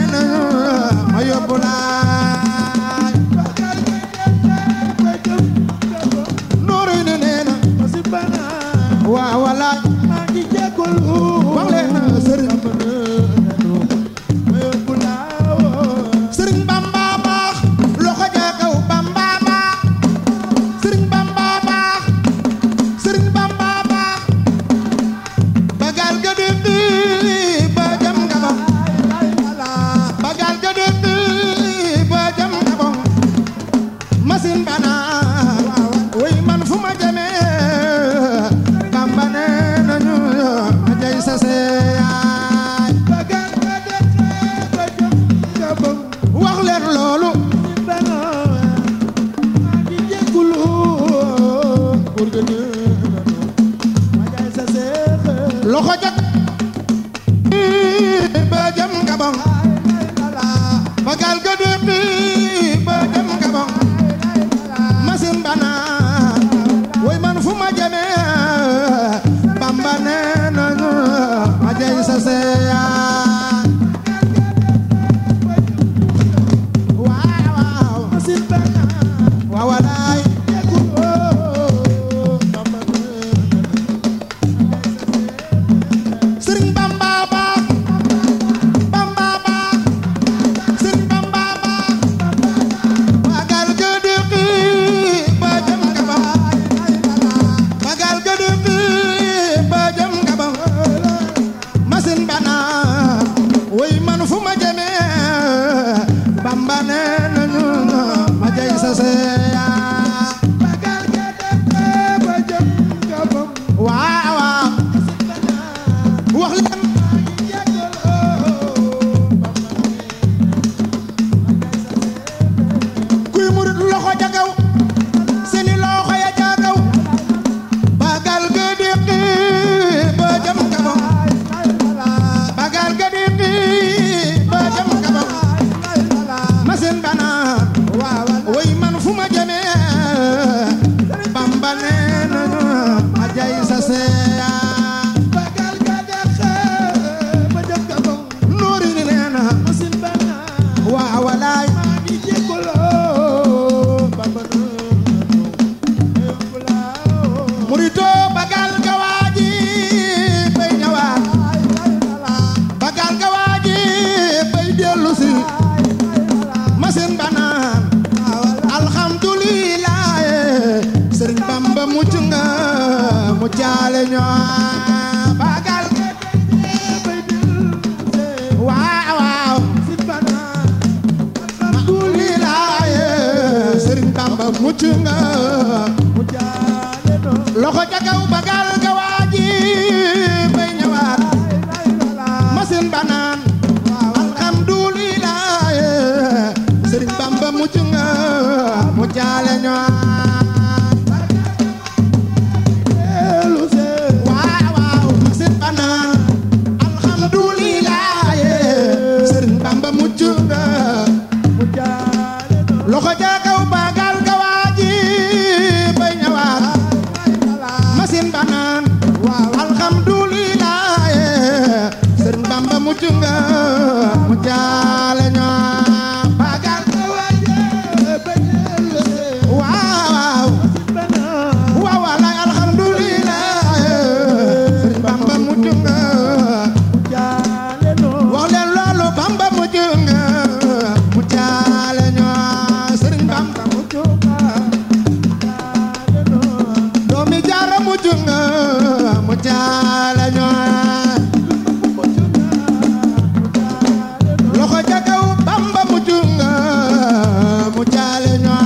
nañu ma yóbbu laay nuuru ni nee na waaw walaay wax leen sëriñ sëriñ Bamba baax loxo ja kaw Bamba baax sëriñ Bamba baax sëriñ Bamba baax bagal ga dëkk ba jam nga ba bagal ga dëkk ba jam nga ba machine bana way man fu ma jëmee Bamba nee nañu ma jay sa seeyaay wax leen loolu loxo jak ba jam gabon bagal ga dëkk ba jam gabon machine bana way man fu ma jëmee Bamba nee nañu ma jay sa seeyaay waaw waaw waaw walaay Sëriñ Bamba baax Bamba baax Sëriñ Bamba baax bagal ga dëkk ba jëm gabam bagal ga dëkk ba jëm gabam machine bana way man fu ma jëmee Bamba nee nañu ma jay sa seeyaa waaw waaw wax leen kuy murit loxo ja kaw seeni loxo ya ja kaw bagal ga déqi ba jëm kabam bagal ga déqi ba jëm kabam machine bana way man fu ma jëmee Bamba nee nañu ma jay sa seeyaa nuuri ni nee na waaw walaay murito bagal ga waaji bay ñëwaat bagal ga waaji bay dellu si machine banaan alhamdulillah sëriñ Bamba mucc nga mu jaale ñoo bagal waaw waaw alhamdulillah sëriñ Bamba mucc nga loxo ca kaw bagal ga waaji bay ñëwaat machine banaan alhamdulillah sëriñ Bamba mucc nga mu jaale ñoo waaw waaw machine banaan alhamdulillah sëriñ Bamba mucc nga loxo ca kaw bagal ga waaji bay ñëwaat machine banaan alhamdulillah sëriñ Bamba mucc nga mu jaale ñoo bagal ga waaji waaw waaw waaw walaay alhamdulillah sëriñ Bamba mucc nga wax leen loolu Bamba mucc nga mu jaale ñoo sëriñ Bamba mucc doomi jaara mucc nga mu jaale ñoo loxo ca kaw Bamba mucc nga mu jaale ñoo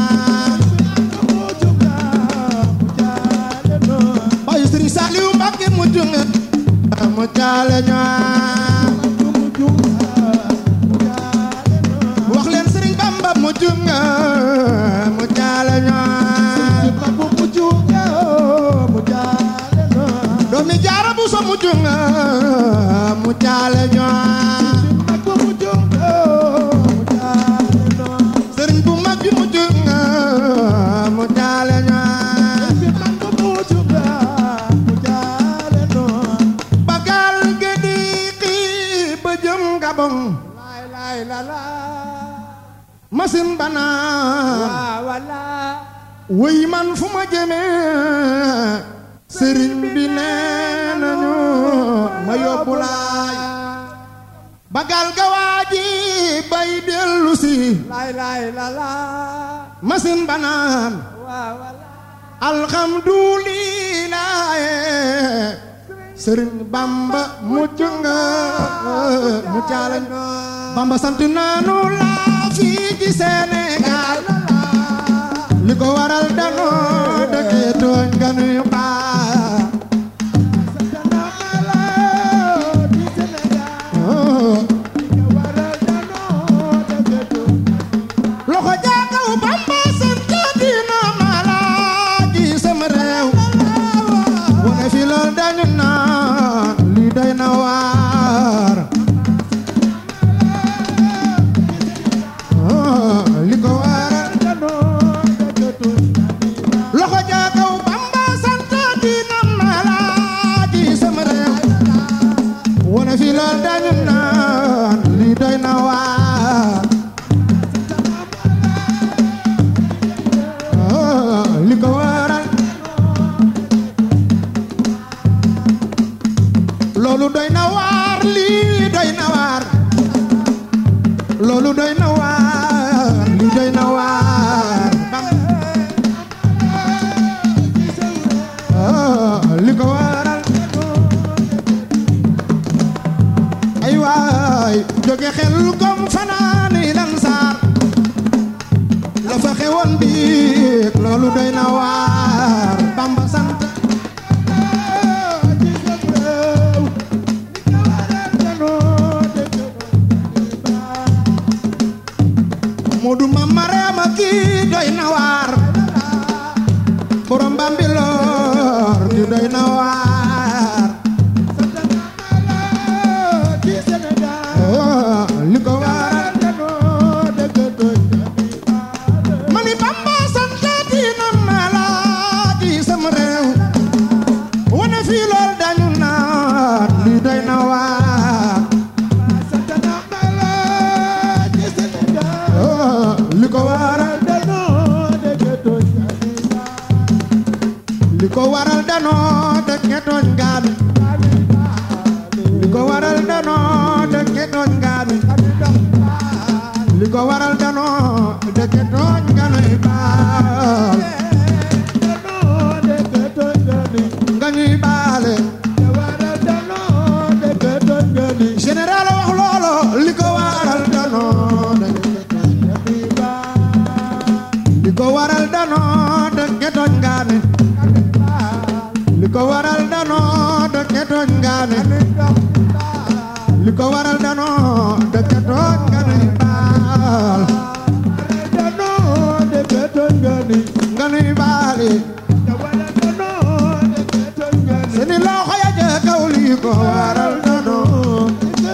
bayu sëriñ Saliou Mbacke mucc nga mu jaale ñoo wax leen sëriñ Bamba mucc nga mu jaale ñoo doomi jaara bu so mucc nga mu jaale ñoo sëriñ bu mag bi mucc nga mu jaale ñoo bagal gedi xii ba jëm Gabon wala masin banaan waa wala wëy man fu ma jëmee sëriñ bi nee nañu ma yóbbu laay bagal ga waaji bay dellu si lay lay la la masin banaan waa wala alxamdulilaay sëriñ bamba mucc nga muccaalañ bamba sant naanu laa fii ci Sénégal li ko waral danoo dëkkee tooñ nga nuy baa loxo jaakaw bamba sant dina malaaji sama réew wane fi lool dañu naan li doy na waar li ko waral loxo jaakaw bamba sant dina malaaji sama réew wane fi lool dañu naan li doy na waar li ko waral loolu doy na waar lii doy na waar loolu doy na waar lii doy na waar li ko waral ay waay jóge xel kom fanaani lan saar la fa xewoon biig loolu doy na waar bamba sant Moodu ma mareema kii doy na waar borom Bambilor di doy na waar li ko waral mani bamba santaati na malaaji sama réew wane fii lool dañu naan li doy na waar li ko waral li ko waral danoo dëkke tooñ gaami li ko waral danoo dëkke tooñ gaami li ko waral danoo dëkke tooñ ganuy baal nga ñuy baale général wax loolo li ko waral danoo dëkke li ko waral danoo dëkke tooñ gaami li ko waral danoo dëkke tooñ gaami li ko waral danoo dëkke tooñ ganuy baal nga nuy baale seeni loxo ya ja kaw li ko waral danoo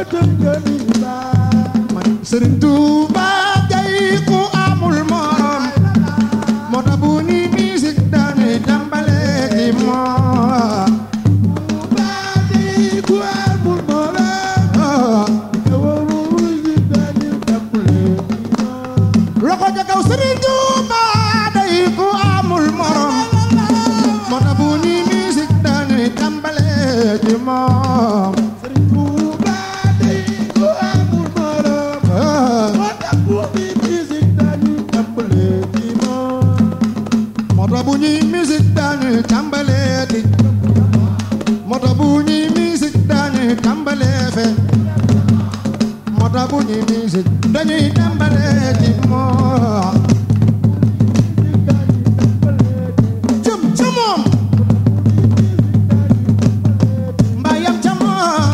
man Sëriñ Tuuba jay ku amul morom moo tax bu ni musique dañuy tàmbale ci moom loxo ja kaw Sëriñ Tuuba day ku amul morom moo tax bu ni musique dañuy tàmbale ci moom moo tax bu ñuy musique dañuy tàmbale di moo tax bu ñuy musique dañuy tàmbale fe moo tax bu ñuy musique dañuy tàmbale ci moom jëm ca moom mbaa yam ca moom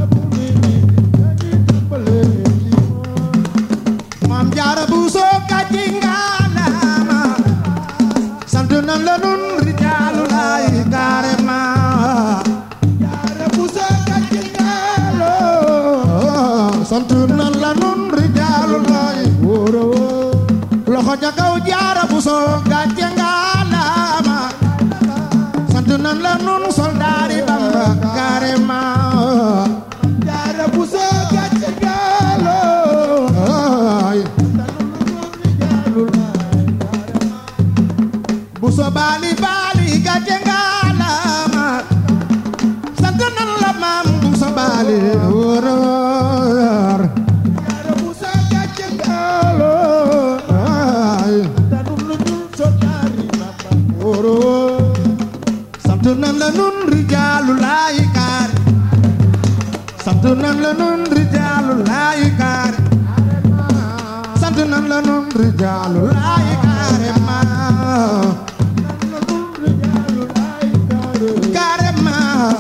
maam jaara bu soo kàcci ngaalaama sant nan la nun rijaalu laay carrément sant nan la nun rijaalu laay wóoro loxo ja nun rijaalu laay kaare sant nan la nun rijaalu laay kaare sant nan la nun rijaalu laay kaare ma kaare ma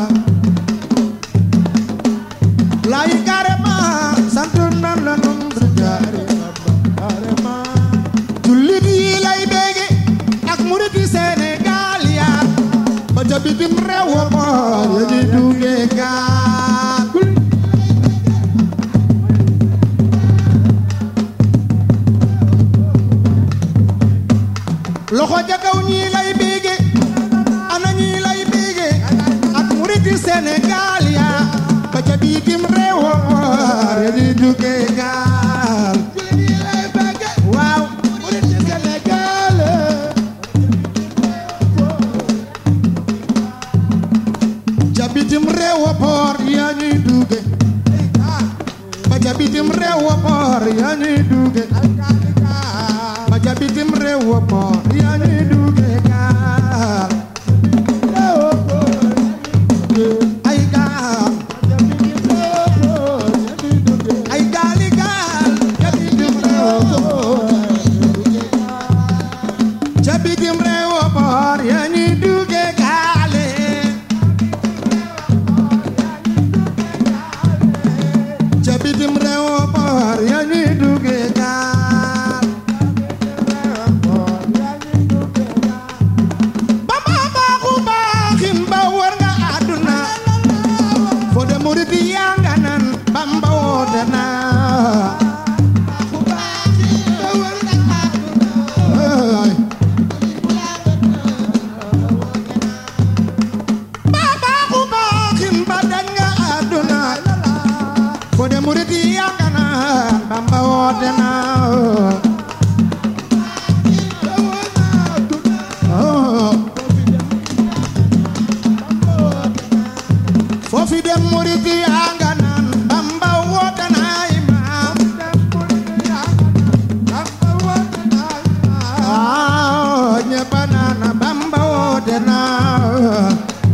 laay kaare ma sant nan la nun rijaalu kaare ma jullit yi lay bége ak murit yi Sénégal yaa ba ca bitim réew wa boor ya di duggee gaal loxo ja kaw ñii lay bége ana ñii lay bége ak murit yi Sénégal yaa ba ca bitim réew wa boor ya di duggee gaal waaw murit yi Sénégal ca bitim réew wa boor yaa ñuy duggee ba ca bitim réew wa boor yaa ñuy duggee ba ca bitim réew wa boor yaa ñuy duggee gaal ay gaal ay gaali gaal ca bitim réew ca bitim réew wa boor yaa ñuy duggee gaale ca bitim réew wa boor yaa ñuy duggee gaal ba ma baaxu baaxin ba war nga àdduna foo de murit yaa nga nan Bamba woote na ay ba baaxu baaxin ba dañ nga àdduna foo de murit yaa nga nan Bamba woote na oh. foofi dem murit yaa nga naan Bamba woote naay maam ah ñëpp a naan Bamba woote naa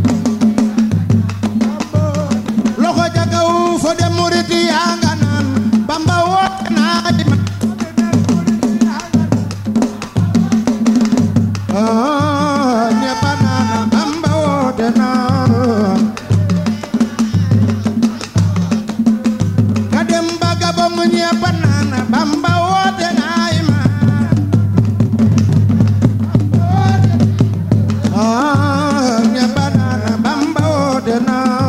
loxo ja kaw fo dem murit yaa nga naan Bamba woote naay maam ah ñëpp a naan Bamba woote naa ka dem ba Gabon ñépp naan Bamba woote naay ma ah ñépp naan Bamba woote naa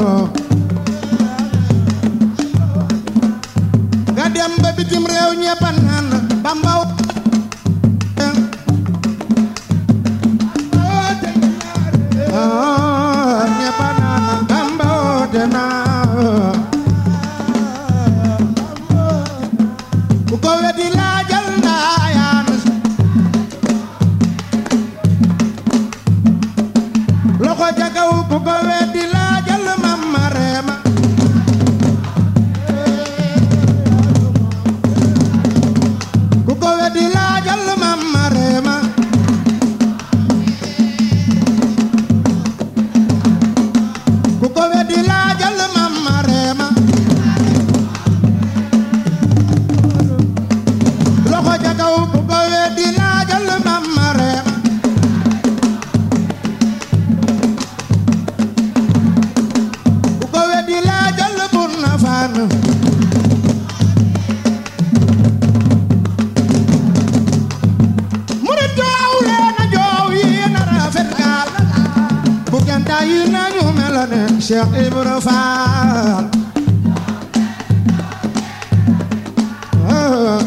ka dem ba bitim réew ñépp naan Bamba woote ah ñépp naan Bamba woote naa ku ko weddi laajal ndaayaan loxo ca kaw ku ko weddi laajal mamma reema ku ko weddi laajal mamma reema ku ko weddi laajal mamma reema loxo ca kaw ku ko weddi laajal mamma reema ku ko weddi laajal bun na faan murit joow leen a joow yi na rafet gaal bu kenta yi nañu mel ne Cheikh Ibra Fall ah.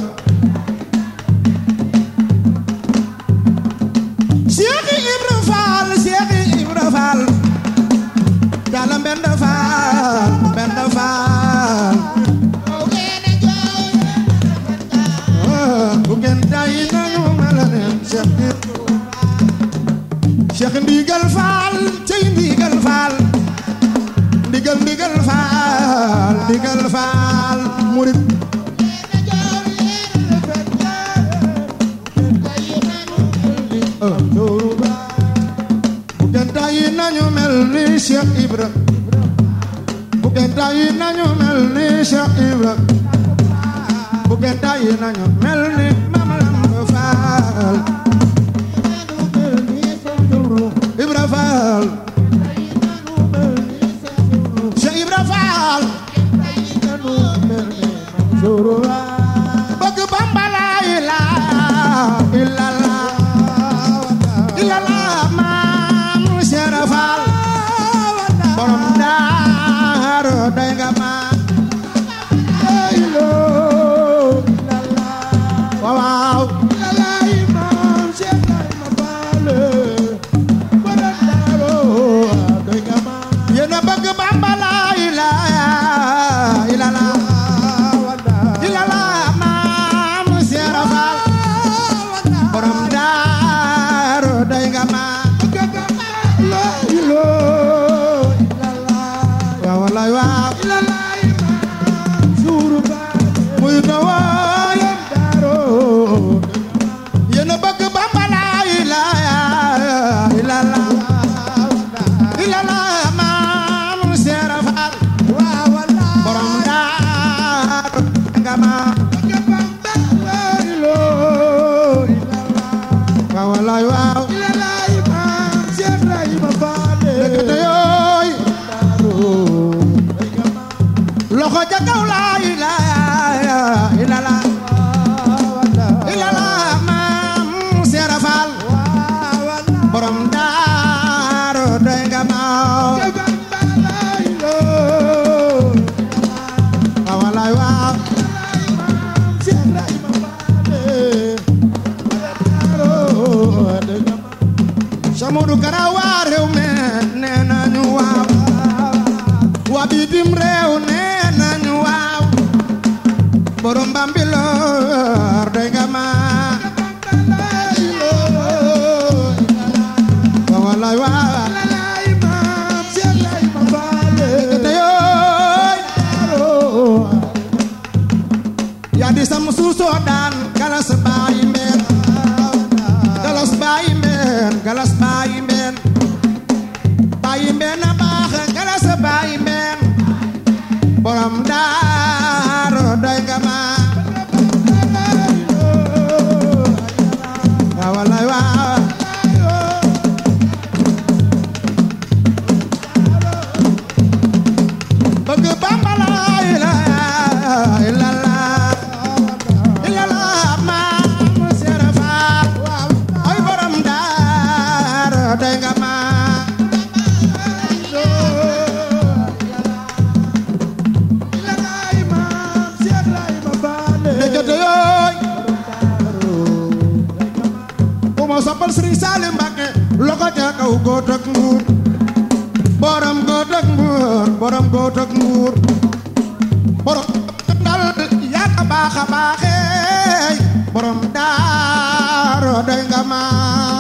Cheikh Ibra Fall Cheikh Ibra Fall Dala Mbenda Fall Mbenda Fall ah, bu kenta yi nañu mel ne Cheikh Ibra Cheikh Ndigal Fall cey Ndigal Fall Ndigal Ndigal Fall Ndigal Fall murit oh, Touba bu kenta yi nañu mel Cheikh Ibra bu ngeen tàyyi nañu mel ni Cheikh Ibra bu ngeen tàyyi nañu mel ni Mame Lamp Fall Ibra Fall Cheikh Ibra Fall bëgg Bamba la ilaha illallah illallah maam Cheikh Fall borom daaru doy nga ma waaw waaw yéen a bëgg Bamba la ilaha illallah illallah maam Cheikh Fall borom daaru doy nga ma waaw wallaay waaw muy na waay yéen a bëgg Bamba la ilaha illallah illallah maam Cheikh Fall borom daaru doy nga ma waaw wallaay waaw dëgg te yooy loxo ca kaw la ilaha illallah illallah maam Cheikh Fall borom daaru doy nga ma waaw wallaay waaw Samudu Kara waa réew mi nee nañu waaw waa bitim réew nee nañu waaw borom Bambilor doy nga ma waaw wallaay waaw te yooy yaa di sam suusoo daan galas baayi mbeen galas baayi mbeen galas baayi mbeen baayi mbeen a baax galas baayi mbeen borom daaru doy nga ma waaw wallaay waaw bëgg Bamba la ilaha illallah illallah maam Cheikh Fall ay borom daaru doy nga ma ndekete yooy ku ma soppal Sëriñ Salim Mbàkke loxo ca kaw góot ak nguur borom góot ak nguur borom góot ak nguur borom dal yaa ka baax a baaxee borom daaro doy nga ma